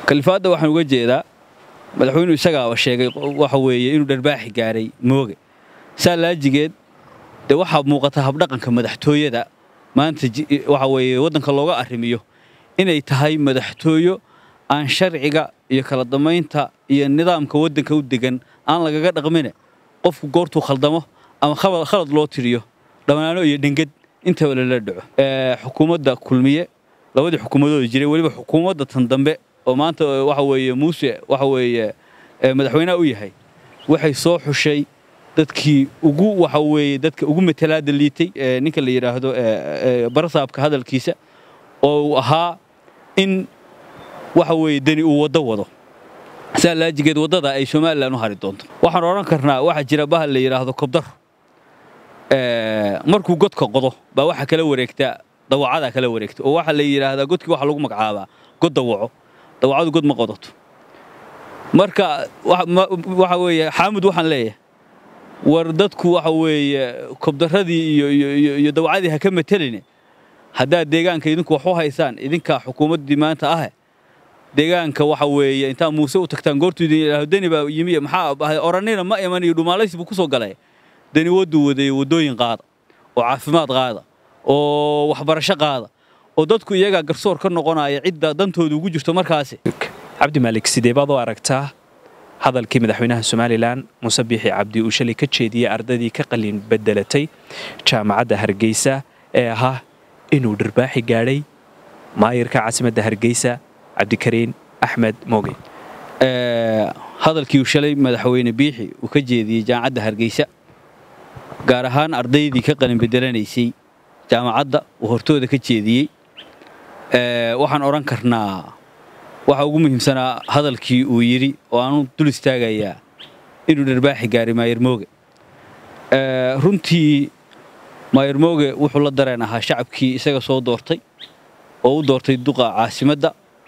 kalifaadda waxaan uga jeedaa madaxweynuhu isagaaba sheegay waxa weeye inuu dharbaaxi gaaray mooge saa laajigeed dee waxaa muuqata habdhaqanka madaxtooyada maanta waxa weeye waddanka looga arrimiyo inay tahay madaxtooyo aan sharciga iyo kala damaynta iyo nidaamka waddanka u degan aan lagaga dhaqmine qofku goortuu khaldamo ama khalad loo tiriyo dhammaano iyo dhengad intaba lala dhaco xukuumadda kulmiye labadii xukuumadooda jiray weliba xukuumadda tan dambe oo maanta waxa weeye muuse waxa weeye madaxweynaha u yahay waxay soo xushay dadkii ugu waxa weeye dadka ugu matalaada liitay ninka la yidhaahdo barasaabka hadalkiisa oo uu ahaa in waxa weeye deni uu waddo wado saa laajigeed waddada ay somalilan u hari doonto waxaan odhan karnaa waxaa jira bahal la yidhaahdo kobdar markuu godka qodo baa waxa kala wareegtaa dawacadaa kala wareegta oo waxaa la yidhaahdaa godkii waxa lagu magacaabaa god dawaco dawacadu god ma qodato marka waxa weeye xaamud waxaan leeyahay war dadku waxa weeye kobdaradii iyo dawacadii ha ka mateline haddaad deegaanka idinku wax u haysaan idinkaa xukuumaddii maanta ahe deegaanka waxa weeye intaa muuse u tagtaan goortuu idin yidhaahdo deni baa yimi maxaa ahay orannina ma iman iyo dhumaalaysi buu ku soo galay deni wadduu wadeeye waddooyin qaada oo caafimaad qaada oo waxbarasho qaada oo dadku iyagaa garsoor ka noqonaya cidda dantooda ugu jirto markaasi cabdi maalik sidee baad u aragtaa hadalkii madaxweynaha somalilan muuse biixi cabdi uu shalay ka jeediyey ardaydii ka qalin bedelatay jaamacadda hargeysa ee ahaa inuu dharbaaxi gaadhay maayirka caasimadda hargeysa cabdikariin axmed mooge hadalkii uu shalay madaxweyne biixi uu ka jeediyey jaamacadda hargeysa gaar ahaan ardaydii ka qalin bedelanaysay jaamacadda uu hortooda ka jeediyey waxaan odhan karnaa waxa ugu muhiimsanaa hadalkii uu yidhi oo aanu dul istaagayaa inuu dharbaaxi gaaray maayir mooge runtii maayir mooge wuxuu la dareen ahaa shacabkii isaga soo doortay oo u doortay duqa caasimadda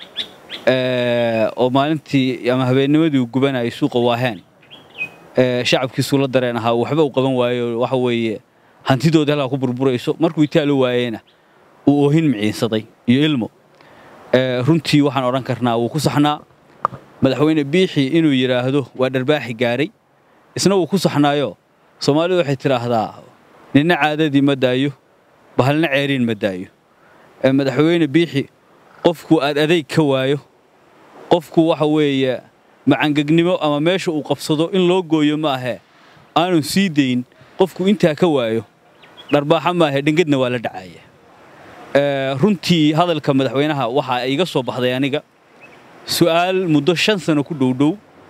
oo maalintii ama habeennimadii uu gubanayay suuqa waaheen shacabkiisuu la dareen ahaa waxba uu qaban waayo waxa weeye hantidooda halkaa ku burburayso markuu itaalo waayeyna uu oohin miciinsaday iyo ilmo runtii waxaan odhan karnaa wuu ku saxnaa madaxweyne biixi inuu yidhaahdo waa dharbaaxi gaaray isna wuu ku saxnaayo soomaalidu waxay tidhaahdaa ninna caadadii ma daayo bahalna ceeriin ma daayo madaxweyne biixi qofku aad adayg ka waayo qofku waxa weeye macangegnimo ama meesha uu qabsado in loo gooyo ma ahee aanu sii dayn qofku intaa ka waayo dharbaaxa maahe dhengadna waa la dhacaya runtii hadalka madaxweynaha waxaa iga soo baxday aniga su'aal muddo shan sano ku dhowdhow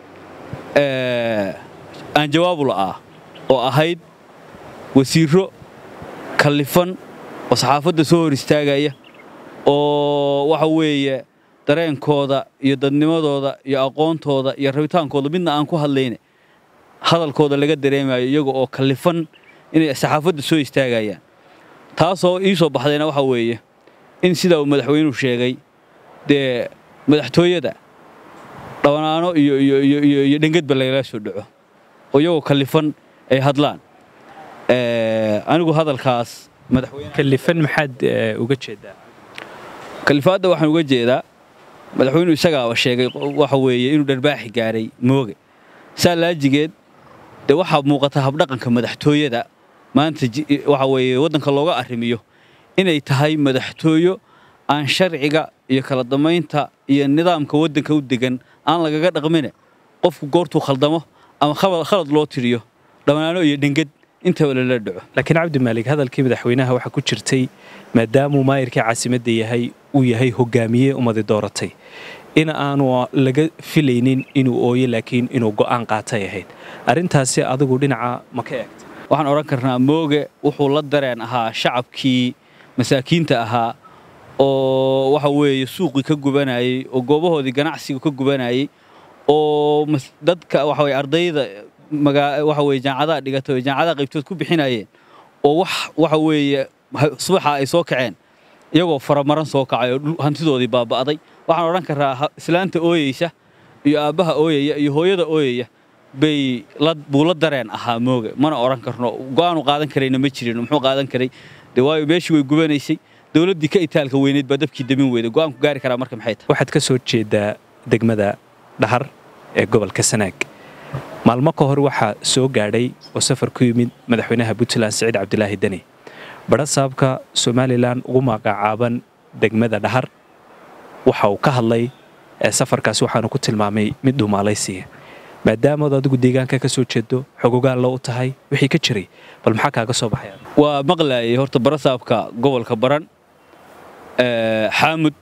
aan jawaabu la'aa oo ahayd wasiirro kallifan oo saxaafadda soo hor istaagaya oo waxa weeye dareenkooda iyo dadnimadooda iyo aqoontooda iyo rabitaankooda midna aan ku hadlayne hadalkooda laga dareemayo iyaga oo kallifan inay saxaafadda soo istaagayaan taasoo ii soo baxdayna waxa weeye in sidaa uu madaxweynuhu sheegay dee madaxtooyada dhawanaano iyo dhengedba lagala soo dhaco oo iyagoo kallifan ay hadlaan anigu hadalkaas kalifan maxaad uga jeedaa kalifaadda waxaan uga jeedaa madaxweynuhu isagaaba sheegay waxa weeye inuu dharbaaxi gaaray mooge saa laajigeed dee waxaa muuqata habdhaqanka madaxtooyada maanta waxa weeye waddanka looga arrimiyo inay tahay madaxtooyo aan sharciga iyo kala damaynta iyo nidaamka waddanka u degan aan lagaga dhaqmine qofku goortuu khaldamo ama khalad loo tiriyo dhammaano iyo dhengad intaba lala dhaco laakiin cabdi maalik hadalkii madaxweynaha waxaa ku jirtay maadaamuu maayirkii caasimadda yahay uu yahay hogaamiye ummadi dooratay in aanu laga filaynin inuu ooyo laakiin inuu go'aan qaatay ahayd arrintaasi adigu dhinaca ma ka eegta waxaan odhan karnaa mooge wuxuu la dareen ahaa shacabkii masaakiinta ahaa oo waxa weeye suuqii ka gubanayey oo goobahoodii ganacsiga ka gubanayey oo dadka waxa weye ardayda waxa weye jaamacadaha dhigata oo jaamacadaha qaybtood ku bixinayeen oo wax waxa weeye subaxa ay soo kaceen iyagoo faramaran soo kacay oo hantidoodii baaba'day waxaan odhan karaa islaanta ooyeysa iyo aabbaha ooyaya iyo hooyada ooyaya bay buu la dareen ahaa mooge mana odhan karno go'aanu qaadan karayna ma jirin muxuu qaadan karay dee waayo meeshii way gubanaysay dowladdii ka itaalka weyneyd baa dabkii damin weyday go'aanku gaari karaa marka maxay tahay waxaad ka soo jeedaa degmada dhahar ee gobolka sanaag maalmo ka hor waxaa soo gaadhay oo safar ku yimid madaxweynaha puntland siciid cabdilaahi deni badhasaabka somalilan ugu magacaaban degmada dhahar waxa uu ka hadlay safarkaasi waxaanu ku tilmaamay mid dhuumaalaysiya maadaamood adigu deegaanka ka soo jeedo xogogaalla u tahay wixii ka jiray bal maxaa kaaga soo baxaya waa maqlaayay horta barasaabka gobolka baran xaamud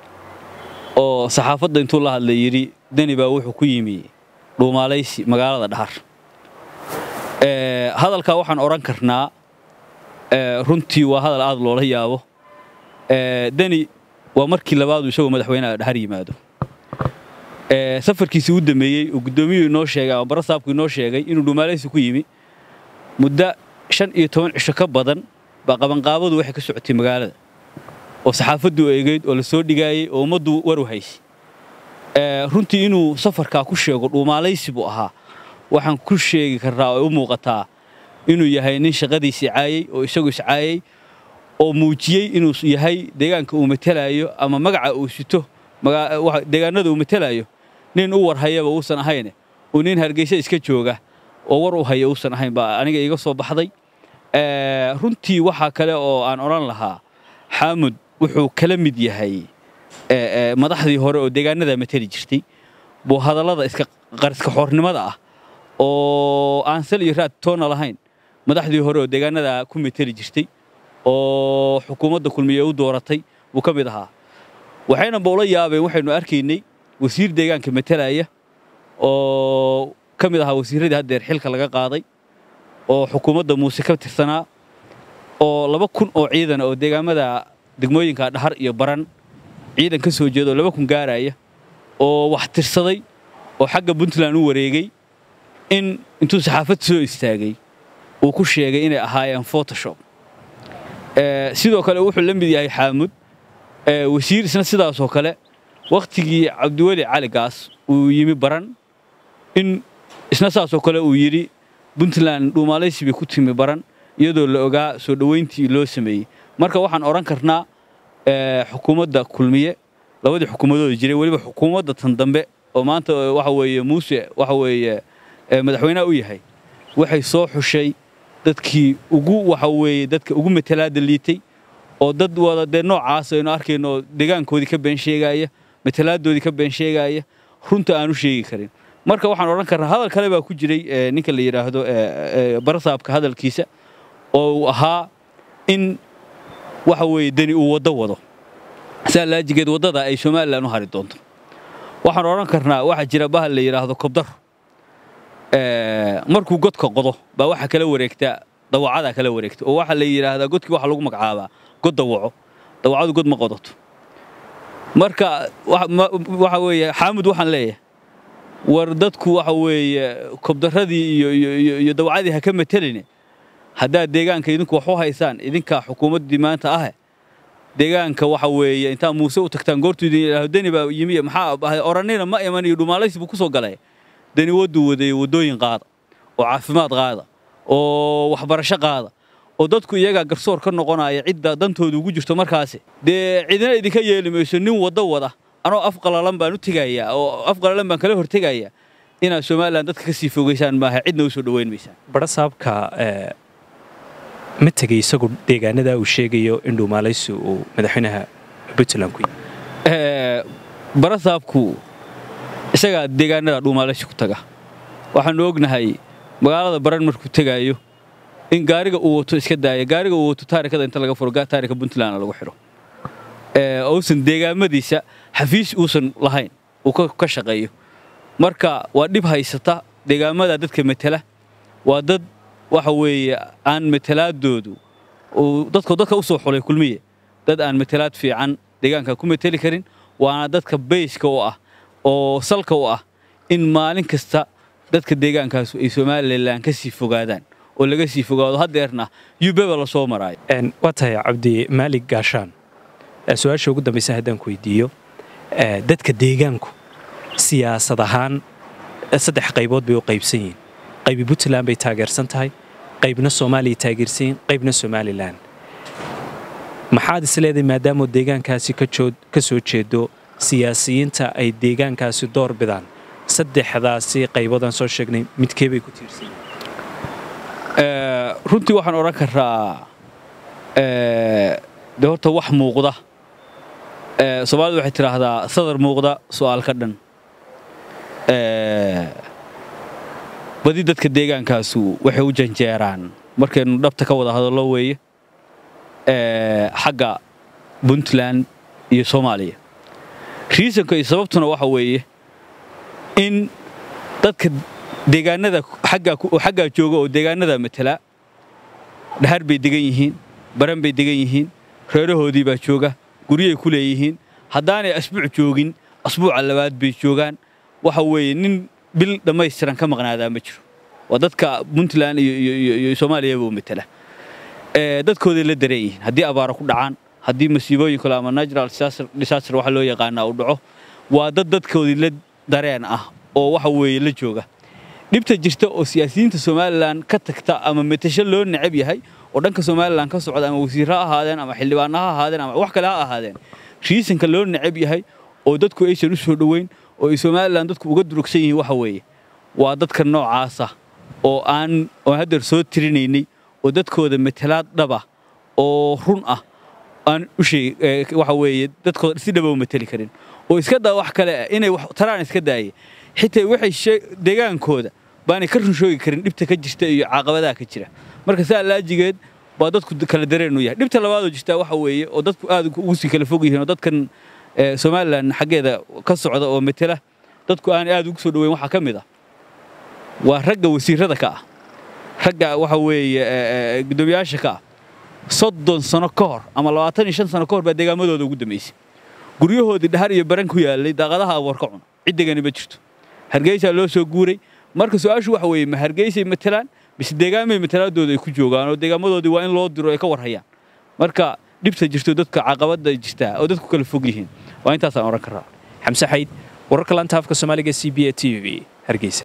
oo saxaafadda intuu la hadlay yidhi deni baa wuxuu ku yimi dhuumaalaysi magaalada dhahar hadalkaa waxaan odhan karnaa runtii waa hadal aad loola yaabo deni waa markii labaadu isagoo madaxweynaha dhahar yimaado safarkiisii u dameeyey oo guddoomiyuu inoo sheegay ama barasaabku inoo sheegay inuu dhuumaalaysi ku yimi muddo shan iyo toban cisho ka badan baa qabanqaabadu waxay ka socotay magaalada oo saxaafaddu eegeyd oo la soo dhigaayey oo ummaddu war u haysay runtii inuu safarkaa ku sheego dhuumaalaysi buu ahaa waxaan ku sheegi karraa oo u muuqataa inuu yahay nin shaqadiisi caayey oo isagu iscaayey oo muujiyey inuu yahay deegaanka uu matalaayo ama magaca uu sito deegaanada uu matalaayo nin u war hayaba uusan ahayne uu nin hargeysa iska jooga oo war u haya uusan ahayn baa aniga iga soo baxday runtii waxaa kale oo aan odhan lahaa xaamud wuxuu kala mid yahay madaxdii hore oo deegaanada matali jirtay buu hadallada iska qariska xoornimada ah oo aan sal iyo raad toona lahayn madaxdii hore oo deegaanada ku matali jirtay oo xukuumadda kulmiye u dooratay buu ka mid ahaa waxayna bowla yaabeen waxaynu arkaynay wasiir deegaanka matalaya oo ka mid ahaa wasiirradii haddeer xilka laga qaaday oo xukuumadda muuse ka tirsanaa oo laba kun oo ciidan oo deegaamada degmooyinka dhahar iyo baran ciidan ka soo jeeda oo laba kun gaaraya oo wax tirsaday oo xagga puntland u wareegay in intuu saxaafad soo istaagay uu ku sheegay inay ahaayeen photoshop sidoo kale wuxuu la mid yahay xaamud wasiir isna sidaasoo kale wakhtigii cabdiweli cali gaas uu yimi baran in isna saasoo kale uu yidhi puntland dhuumaalaysi bay ku timi baran iyadoo la ogaa soo dhoweyntii loo sameeyey marka waxaan odhan karnaa xukuumadda kulmiye labadii xukuumadooda jiray weliba xukuumadda tan dambe oo maanta waxa weeye muuse waxa weeye madaxweynaha u yahay waxay soo xushay dadkii ugu waxa weeye dadka ugu matalaada liitay oo dad wada dee noocaas aynu arkayno deegaankoodii ka been sheegaya matalaadoodii ka been sheegaya runta aan u sheegi karin marka waxaan odhan karnaa hadal kale baa ku jiray ninka la yidhaahdo barasaabka hadalkiisa oo uu ahaa in waxa weeye deni uu waddo wado saa laajigeed waddada ay somalilan u hari doonto waxaan odhan karnaa waxaa jira bahal la yidhaahdo kobdaro markuu godka qodo baa waxa kala wareegta dawacadaa kala wareegta oo waxaa la yidhaahdaa godkii waxa lagu magacaabaa god dawaco dawacadu god ma qodato marka waxa weeye xaamud waxaan leeyahay war dadku waxa weeye kobdaradii iyo dawacadii ha ka mateline haddaad deegaanka idinku wax u haysaan idinkaa xukuumaddii maanta ahe deegaanka waxa weeye intaa muuse u tagtaan goortuu idin yidhaahdo deni baa yimi maxaa ahay orannina ma iman iyo dhumaalaysi buu ku soo galay deni wadduu waday waddooyin qaada oo caafimaad qaada oo waxbarasho qaada oo dadku iyagaa garsoor ka noqonaya cidda dantooda ugu jirto markaasi dee cidina idinka yeeli mayso nin waddo wada anoo af qalalan baan u tegayaa oo af qalalan baan kala hortegayaa inaad somalilan dadka ka sii fogeysaan maaha cidna u soo dhoweyn maysaan badhasaabka ma tegey isagu deegaanadaa uu sheegayo in dhuumaalaysi uu madaxweynaha puntland ku yimi barasaabku isagaa deegaanada dhuumaalaysi ku taga waxaanu ognahay magaalada baran markuu tegaayo in gaariga uu wato iska daaya gaariga uu wato taarikada inta laga furo taarika puntlandna lagu xidho uusan deegaamadiisa xafiis uusan lahayn uu ka shaqeeyo marka waa dhib haysata deegaamada dadka matala waa dad waxa weeye aan matalaadoodu dadko dadka u soo xulay kulmiye dad aan matalaad fiican deegaanka ku mateli karin waana dadka bayska u ah oo salka u ah in maalin kasta dadka deegaankaas ay somalilan ka sii fogaadaan oo laga sii fogaado haddeerna yubeba la soo maraayo waa tahay cabdi maalig gaashaan su-aasha ugu dambaysa haddaan ku weydiiyo dadka deegaanku siyaasad ahaan saddex qaybood bay u qaybsan yihiin qaybi puntland bay taageersan tahay qaybna soomaaliya taageersan yihiin qaybna somalilan maxaad is leedahay maadaamoo deegaankaasi ka soo jeedo siyaasiyiinta ay deegaankaasi door bidaan saddexdaasi qaybadan soo sheegnay midkee bay ku tiirsan runtii waxaan odhan karaa de horta wax muuqda soomaalidu waxay tidhaahdaa sadar muuqda su'aal ka dhan badi dadka deegaankaasu waxay u janjeeraan markaynu dhabta ka wada hadallo weeye xagga puntland iyo soomaaliya riisanka iyo sababtuna waxa weeye in dadka deegaanada xaggaa jooga oo deegaanada matala dhahar bay degan yihiin baran bay degan yihiin reerahoodii baa jooga guryay ku leeyihiin haddaanay asbuuc joogin asbuuca labaad bay joogaan waxa weeye nin bil dhammaystiran ka maqnaadaa ma jiro waa dadka puntland iyo soomaaliyaba u matala dadkooday la dareen yihiin haddii abaaro ku dhacaan haddii masiibooyin kale ama natural disaster waxa loo yaqaanaa uu dhaco waa dad dadkoodii la dareen ah oo waxa weeye la jooga dhibta jirta oo siyaasiyiinta somalilan ka tagta ama matasho loo necab yahay oo dhanka somalilan ka socda ama wasiir ha ahaadeen ama xildhibaana ha ahaadeen ama wax kale ha ahaadeen riisanka loo necab yahay oo dadku aysan u soo dhoweyn oo ay somalilan dadku uga durugsan yihiin waxa weeye waa dadka noocaasa oo aan oon haddeer soo tirinaynay oo dadkooda matalaad dhaba oo run ah aan u sheeg waxa weeye dadkooda si dhaba u matali karin oo iska daa wax kale ah inay taraan iska daaye xitaa waxay deegaankooda baanay ka run shoogi karin dhibta ka jirta iyo caaqabadaha ka jira marka saa laajigeed baa dadku kala dareen u yahay dhibta labaadoo jirtaa waxa weeye oo dadku aad ugu sii kala fog yihiin oo dadkan somalilan xaggeeda ka socda oo matala dadku aan aad ugu soo dhoweyn waxaa ka mid ah waa ragga wasiirada ka ah ragga waxa weeye guddoomiyaasha ka ah soddon sano ka hor ama labaatan iyo shan sano ka hor baa deegaamadooda ugu dambaysay guryahoodii dhahar iyo baran ku yaallay daaqadaha aboor ka cuna ciddegani ma jirto hargeysaa loo soo guuray marka su-aashu waxa weeye ma hargeysay matalaan mise deegaamay matalaadooda ay ku joogaan oo deegaamadoodii waa in loo diro ay ka warhayaan marka dhibta jirto dadka caqabada jirtaa oo dadku kala fog yihiin waa intaasaan odhan karaa xamse xayd wararka lanta afka soomaaliga c b a t v hargeysa